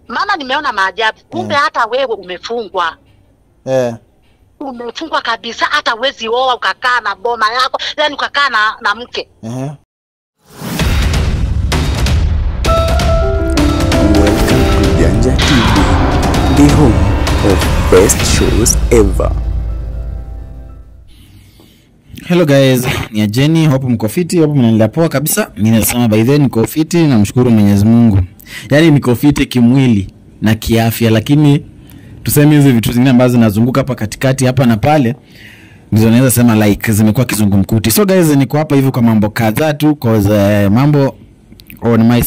Mama, nimeona maajabu. Kumbe Eh. hata wewe umefungwa, Eh. umefungwa kabisa. Hata wezi oa ukakaa na boma yako, yani ukakaa na, na mke. Ehe. Welcome to Janja TV, the home of best shows ever. Hello guys, ni Ajeni, hope mko fiti, hope mnaendelea poa kabisa. Mimi nasema by the way niko fiti, namshukuru Mwenyezi Mungu. Yaani niko fiti kimwili na kiafya, lakini tuseme hizi vitu zingine ambazo zinazunguka hapa katikati hapa na pale ndizo naweza sema like zimekuwa kizungumkuti. So guys, niko hapa hivi kwa mambo kadhaa tu cause uh, mambo on my,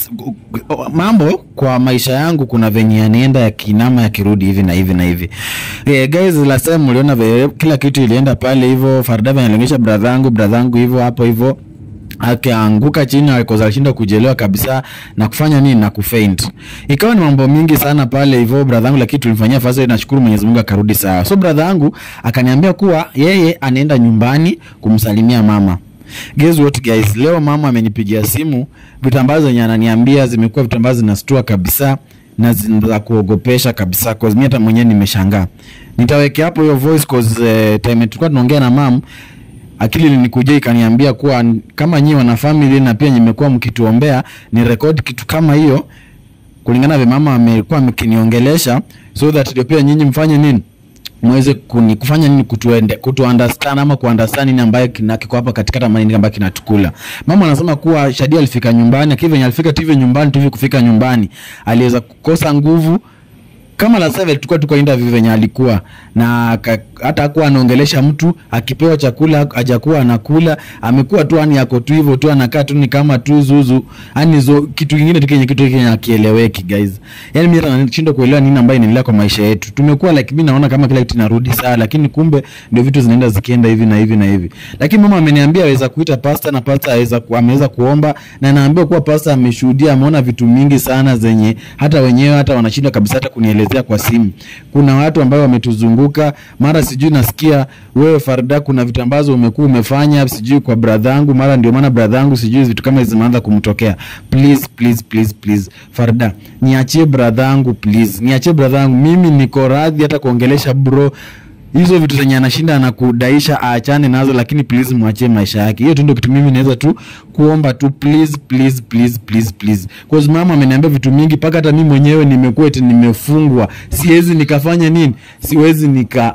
mambo kwa maisha yangu kuna venye yanaenda yakiinama yakirudi hivi na hivi na hivi yeah, guys last time mliona vile kila kitu ilienda pale hivyo Fardavi analionyesha brother yangu brother yangu hivyo hapo hivyo akaanguka chini alikoza alishinda kujelewa kabisa na kufanya nini na kufaint ikawa ni mambo mingi sana pale hivyo brother yangu lakini tulimfanyia fasa nashukuru Mwenyezi Mungu akarudi sawa so brother yangu akaniambia kuwa yeye anaenda nyumbani kumsalimia mama Guess what guys, leo mama amenipigia simu, vitu ambazo zenye ananiambia zimekuwa vitu ambazo zinastua kabisa na zin- za kuogopesha kabisa cause mimi hata mwenyewe nimeshangaa. Nitawekea hapo hiyo voice cause uh, time tulikuwa tunaongea na mam akili ilinikuja ikaniambia kuwa n- kama nyinyi wana family na pia nimekuwa mkituombea ni record kitu kama hiyo kulingana na vile mama amekuwa mkiniongelesha so that ndio pia nyinyi mfanye nini mweze kuni, kufanya nini kutuende kutu understand ama kuunderstand nini ambayo kina kiko hapa katikati ama nini ambayo kinatukula. Mama anasema kuwa Shadi alifika nyumbani, akiwa venye alifika tu hivyo nyumbani tu hivyo kufika nyumbani, aliweza kukosa nguvu kama la sasa tulikuwa tuko interview venye alikuwa na aka- hata hakuwa anaongelesha mtu, akipewa chakula hajakuwa anakula, amekuwa tu yani yako tu hivyo tu anakaa tu ni kama tu zuzu, yani zo kitu kingine tu kenye kitu kenye akieleweki guys. Yani mimi hata nashindwa kuelewa nini ambayo inaendelea kwa maisha yetu. Tumekuwa like mimi naona kama kila kitu inarudi sawa, lakini kumbe ndio vitu zinaenda zikienda hivi na hivi na hivi. Lakini mama ameniambia aweza kuita pasta na pasta aweza ku, ameweza kuomba na naambiwa kuwa pasta ameshuhudia, ameona vitu mingi sana zenye hata wenyewe hata wanashindwa kabisa hata kunielezea kwa simu. Kuna watu ambao wametuzunguka, mara sijui nasikia wewe Farda, kuna vitu ambazo umekuwa umefanya sijui kwa brother yangu, mara ndio maana brother yangu sijui vitu kama hizi zimeanza kumtokea. Please please please please Farda, niachie brother yangu please, niachie brother yangu. Mimi niko radhi hata kuongelesha bro hizo vitu zenye anashinda anakudaisha aachane nazo, lakini please mwachie maisha yake. Hiyo tu ndio kitu mimi naweza tu kuomba tu, please please please please please, cause mama ameniambia vitu mingi mpaka hata mimi mwenyewe nimekuwa eti nimefungwa, siwezi nikafanya nini, siwezi nika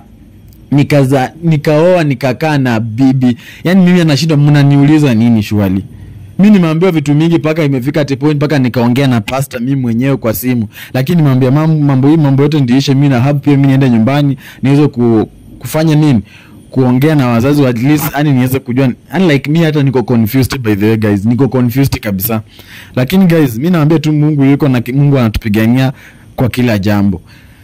nikaza nikaoa nikakaa na bibi, yani mimi anashindwa, mnaniuliza nini shwali mi nimeambiwa vitu mingi mpaka imefika at a point mpaka nikaongea na pasta mi mwenyewe kwa simu, lakini nimeambia mambo, mambo hii mambo yote ndiishe, mi na hapo pia mi niende nyumbani niweze ku, kufanya nini kuongea na wazazi wa at least yani niweze kujua yani like mi hata niko confused by the way guys, niko confused kabisa, lakini guys mi naambia tu Mungu yuko na Mungu anatupigania kwa kila jambo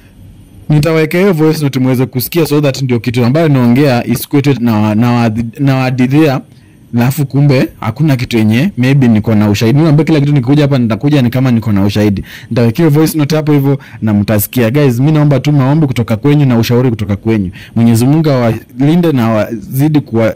nitaweka hiyo voice note muweze kusikia so that ndio kitu ambayo naongea isikuwe tu na na na wadidhia alafu kumbe hakuna kitu yenye maybe niko na ushahidi mimi ambaye kila kitu nikikuja hapa nitakuja ni kama niko na ushahidi nitaweka hiyo voice note hapo hivyo na mtasikia guys mimi naomba tu maombi kutoka kwenyu na ushauri kutoka kwenyu Mwenyezi Mungu awalinde na awazidi kuwa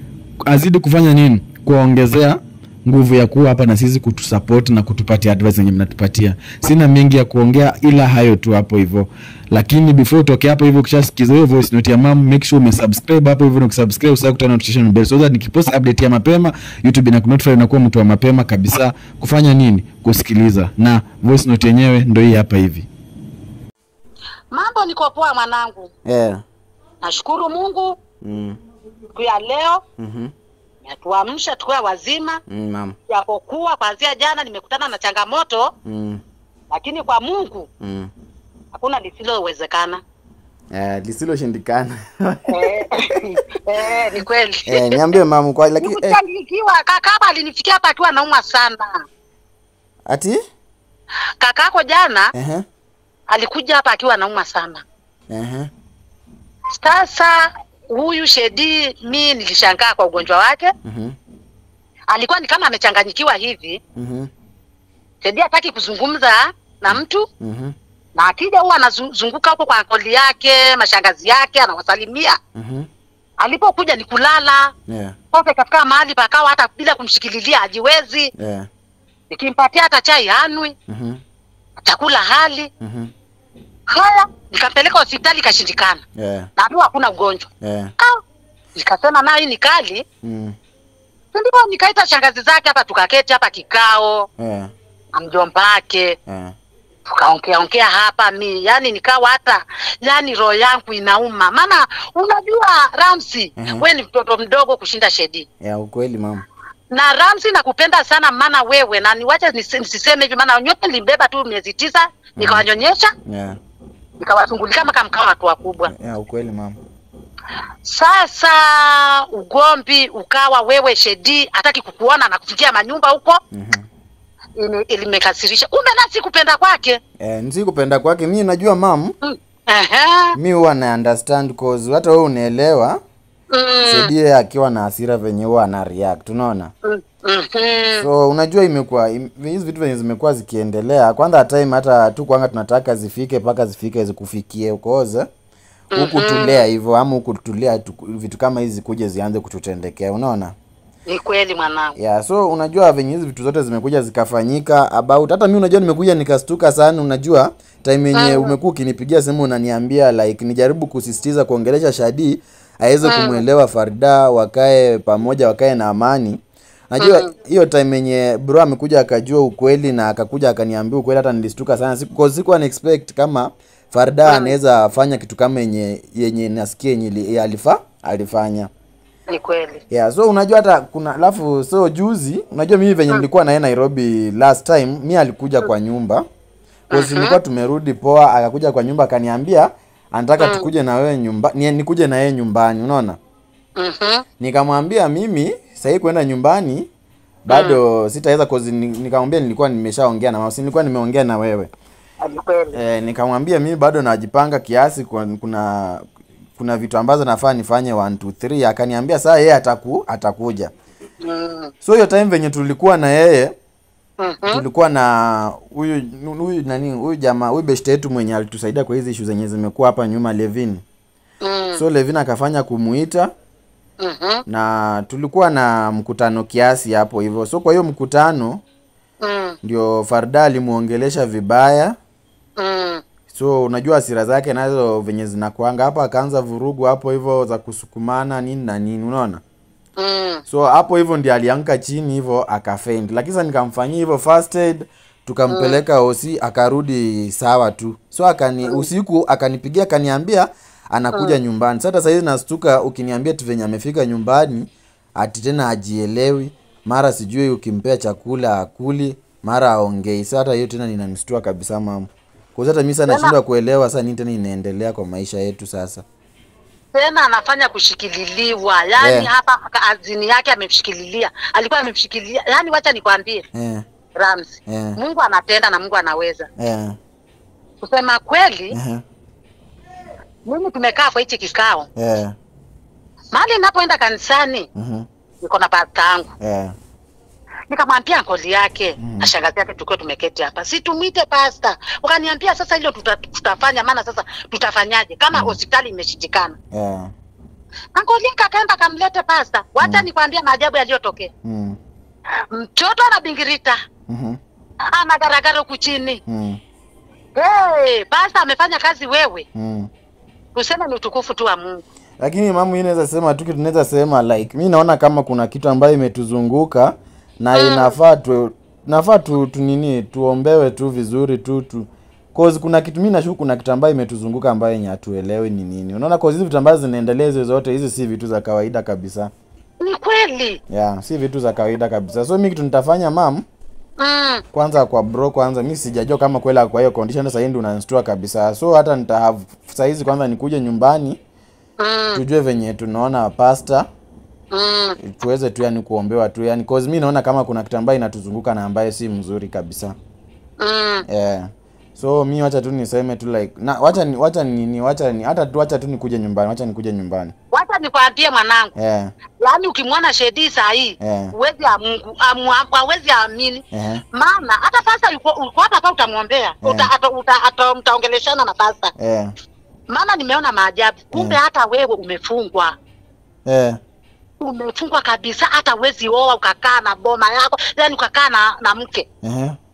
azidi kufanya nini kuwaongezea nguvu ya kuwa hapa na sisi kutusupport na kutupatia advice zenye mnatupatia. Sina mengi ya kuongea ila hayo tu hapo hivyo, lakini before utoke hapo hivyo, ukishasikiza hiyo voice note ya mam, make sure umesubscribe hapo hivyo, na ukisubscribe usahau kutana notification bell so that nikipost update ya mapema YouTube inakunotify unakuwa mtu wa mapema kabisa kufanya nini, kusikiliza. Na voice note yenyewe ndio hii hapa hivi. Mambo niko poa mwanangu, Yeah. nashukuru Mungu Mm. siku ya leo Mhm. natuamsha tukiwa wazima, Mm, mam. japokuwa kuanzia jana nimekutana na changamoto, Mm. lakini kwa Mungu Mm. hakuna lisilowezekana. Eh, lisiloshindikana. eh, eh, ni kweli eh, niambie mamu kwa lakini eh, Nikuchangikiwa kakako alinifikia hapa akiwa anaumwa sana. ati Kakako jana ehe alikuja hapa akiwa anaumwa sana. ehe Sasa huyu Shedi, mi nilishangaa kwa ugonjwa wake, mhm alikuwa ni kama amechanganyikiwa hivi. mhm Shedi hataki kuzungumza na mtu, mhm na akija huwa anazunguka huko kwa koli yake, mashangazi yake, anawasalimia. mhm Alipokuja ni kulala yeah sasa, ikafika mahali pakawa hata bila kumshikililia hajiwezi, yeah nikimpatia hata chai hanwi. mhm chakula hali Mhm. haya, nikampeleka hospitali ikashindikana, Yeah. naambiwa hakuna ugonjwa. Yeah. Ah, nikasema na hii ni kali, Mm. ndio nikaita shangazi zake hapa, tukaketi hapa kikao Yeah. na mjomba wake Yeah. tukaongea ongea hapa mi yani nikawa hata yani roho yangu inauma maana unajua Ramsi Mhm. we ni mtoto mdogo kushinda Shedi Yeah, ukweli mama. na Ramsi nakupenda sana maana wewe na niwache nisi- nisiseme hivi maana nyote nilimbeba tu miezi tisa nikawanyonyesha Yeah. nikawasungulika kama mkawa watu wakubwa Yeah, ukweli mama. sasa ugombi ukawa wewe Shedi hataki kukuona na kufikia manyumba huko Mhm. Ini- ilimekasirisha kumbe nasi kupenda kwake Eh, nisi kupenda kwake mi najua mam Mm. Ehe. mi huwa na understand cause hata wewe unaelewa Mm. Sedie akiwa na hasira venye huwa ana react unaona Mm. Mhm. so unajua imekuwa im- hizi vitu venye zimekuwa zikiendelea kwanza time hata tu kwanga tunataka zifike mpaka zifike zikufikie ukoze huku tulea hivyo ama huku tulea tu, vitu kama hizi kuje zianze kututendekea unaona Ni kweli mwanangu. yeah so unajua venye hizi vitu zote zimekuja zikafanyika about hata mi unajua nimekuja nikastuka sana unajua time yenye Mm. umekuwa ukinipigia simu unaniambia like nijaribu kusisitiza kuongelesha shadi aweze kumwelewa farida wakae pamoja wakae na amani najua hiyo time yenye bro amekuja akajua ukweli na akakuja akaniambia ukweli hata nilistuka sana siku cause sikuwa na expect kama farida anaweza fanya kitu kama yenye yenye nasikia yenye ili- alifa alifanya Ni kweli. yeah so unajua hata kuna alafu so juzi unajua mimi venye nilikuwa naye nairobi last time mi alikuja kwa nyumba cause nilikuwa tumerudi poa akakuja kwa nyumba akaniambia anataka tukuje na wewe nyumba ni, nikuje na yeye nyumbani unaona Mhm. nikamwambia mimi sahii kwenda nyumbani bado sitaweza cause ni- nikamwambia nilikuwa nimeshaongea na mama si nilikuwa nimeongea na wewe Ni kweli. e, nikamwambia mimi bado najipanga kiasi kwa, kuna kuna vitu ambazo nafaa nifanye 1 2 3 akaniambia saa yeye ataku atakuja Mm. so hiyo time venye tulikuwa na yeye Mhm. tulikuwa na huyu huyu nani huyu jamaa huyu beshte yetu mwenye alitusaidia kwa hizi issue zenye zimekuwa hapa nyuma Levin Mm. so Levin akafanya kumuita Mhm. na tulikuwa na mkutano kiasi hapo hivyo so kwa hiyo mkutano Mm. ndio Farda alimuongelesha vibaya Mm. so unajua hasira zake nazo venye zinakuanga hapa akaanza vurugu hapo hivyo za kusukumana nini na nini unaona Mm. so hapo hivyo ndi alianguka chini hivyo akafaint lakini sasa nikamfanyia hivyo first aid tukampeleka osi akarudi sawa tu so akani usiku akanipigia akaniambia anakuja nyumbani sasa sahizi nastuka ukiniambia tu venye amefika nyumbani ati tena ajielewi mara sijui ukimpea chakula akuli mara aongei sa hata hiyo tena ninanistua kabisa mama kwanza hata mi sana nashindwa kuelewa sasa nini tena inaendelea kwa maisha yetu sasa Tena anafanya kushikililiwa, yaani Yeah. hapa aka- azini yake amemshikililia, alikuwa amemshikilia. Yaani wacha nikwambie eh, Ramsi, eh, Mungu anatenda na Mungu anaweza. eh, Kusema kweli, eh, mimi tumekaa kwa hichi kikao, eh, mahali ninapoenda kanisani, mhm, niko na pasta yangu eh, nikamwambia ngoli yake na shangazi yake tukiwa tumeketi hapa, si tumwite pasta. Wakaniambia sasa hilo tuta, tutafanya, maana sasa tutafanyaje kama hospitali imeshindikana? eh, Na ngoli yake akaenda akamlete pasta. Wacha nikwambia maajabu yaliyotokea. mm, Mtoto anabingirita mhm, anagaragara huku chini. mm, Hey, pasta amefanya kazi wewe, mm. tuseme ni utukufu tu wa Mungu. lakini mamu hii naweza sema tu kitu tunaweza sema like mi naona kama kuna kitu ambayo imetuzunguka na inafaa tu nafaa tu, tu nini tuombewe tu vizuri tu tu cause kuna kitu mi nashuku kuna kitu ambayo imetuzunguka ambayo yenye hatuelewi ni nini unaona cause hizi vitu ambazo zinaendelea hizo zote hizi si vitu za kawaida kabisa Ni kweli. yeah si vitu za kawaida kabisa so mi kitu nitafanya mam Mm, kwanza kwa bro kwanza mi sijajua kama kweli ako kwa hiyo condition sasa hii ndio unanistua kabisa so hata nita have saizi kwanza nikuje nyumbani mm, tujue venye tunaona pasta mm. tuweze tu yani kuombewa tu yani cause mi naona kama kuna kitu ambayo inatuzunguka na ambayo si mzuri kabisa Mm. yeah. so mi wacha tu niseme tu like na wacha ni wacha nini wacha ni hata tu wacha tu nikuje nyumbani wacha nikuje nyumbani Wacha nikwambie mwanangu, yeah. yaani ukimwona Shedi saa hii Yeah. huwezi amungu amu- hawezi amini Yeah. maana hata pasta yuko uko hapa hapa utamwombea uta, ata, uta, ata, mtaongeleshana na pasta Yeah. maana nimeona maajabu kumbe Yeah. hata wewe umefungwa Yeah. umefungwa kabisa hata huwezi oa ukakaa na boma yako yani ukakaa na, na mke Yeah.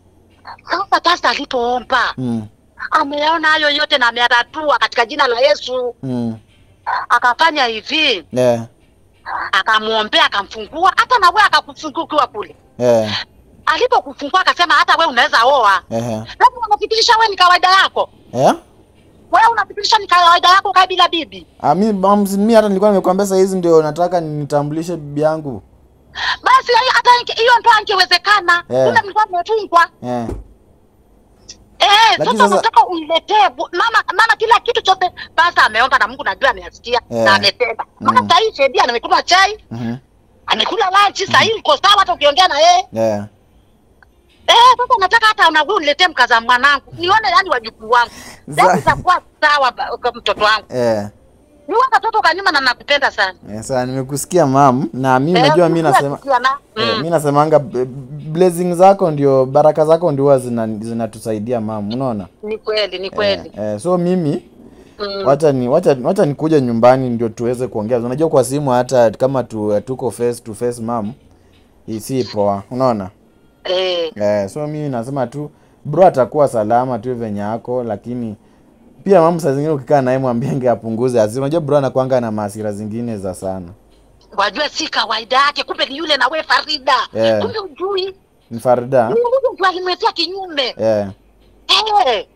Sasa pasta alipoomba mm, ameona hayo yote na ameyatatua katika jina la Yesu. mm, Akafanya hivi, yeah, akamwombea, akamfungua. Hata na wewe akakufungua ukiwa kule. yeah, Alipokufungua akasema hata wewe unaweza oa. ehe, Labda unafikirisha wewe ni kawaida yako, yeah. wewe unafikirisha ni kawaida yako kaa bila bibi. Ah, mi, mams, mi hata nilikuwa nimekuambia saa hizi ndio nataka nitambulishe bibi yangu Basi hai- hata inge- hiyo ndo angewezekana. Eh. Kule mlikuwa mmefungwa. yeah. Eh, Lakini sasa sasa- unataka uniletee bu- mama mama kila kitu chote basi ameomba na Mungu najua ameyasikia Eh. na ametenda. Maana Mm. sasa hii Shedia amekunywa chai, mhm, amekula lunch, sasa hii uko sawa hata ukiongea na yeye. yeah. Eh, sasa nataka hata na wewe uniletee mkaza mwanangu. Nione yani wajukuu wangu. Za- Sasa itakuwa sawa ba- kwa mtoto wangu. yeah. Ni wewe katoto kanyuma na nakupenda sana. yeah. Sasa nimekusikia mam na mi Eh, najua mi sikia nasema sikia na. Eh, Mm. mi nasemanga b- blessing zako ndio baraka zako ndio huwa zina- zinatusaidia mam unaona Ni kweli, ni kweli. eh, eh, so mimi Mm. wacha ni wacha, wacha nikuja nyumbani ndio tuweze kuongea unajua kwa simu hata kama tu, tuko face to face mam isi poa unaona Eh. eh, so mimi nasema tu bro atakuwa salama tu venye ako lakini pia mam saa zingine ukikaa naye mwambienge apunguze hasira unajua bro anakwanga na maasira zingine za sana Wajua si kawaida yake, kumbe ni yule na we Farida. Eh. Kumbe ujui. ni farida Ni yule mtu alimwetea kinyume. eh, Eh.